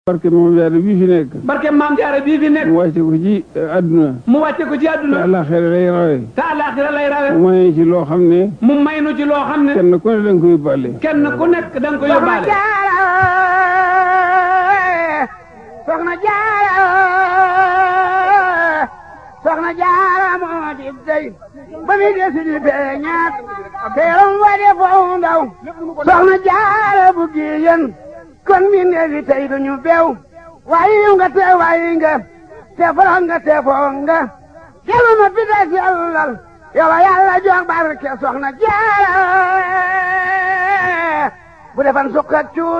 barke moom jaare bii fi nekk barke maam jaara bii fi nekk mu wàcce ko ci àdduna mu wàcce ko ci te àdduna àllaaxira lay rawe te àllaaxira lay rawe mu may ci loo xam ne mu may nu ci loo xam ne kenn ku ne da nga koy bàlle kenn ku nekk da nga ko yóbbaale soxna jaara soxna jaara moo di dey ba mi desi di beñaat teeram wa de foofu ndaw soxna jaara bu giyen kon mi neefi tey duñu bew wayi nga te wayi nga te foro nga te foo nga kelu ma fi des yàllal yow yàlla jox barke soxna jaara bu defan sukk ak cuur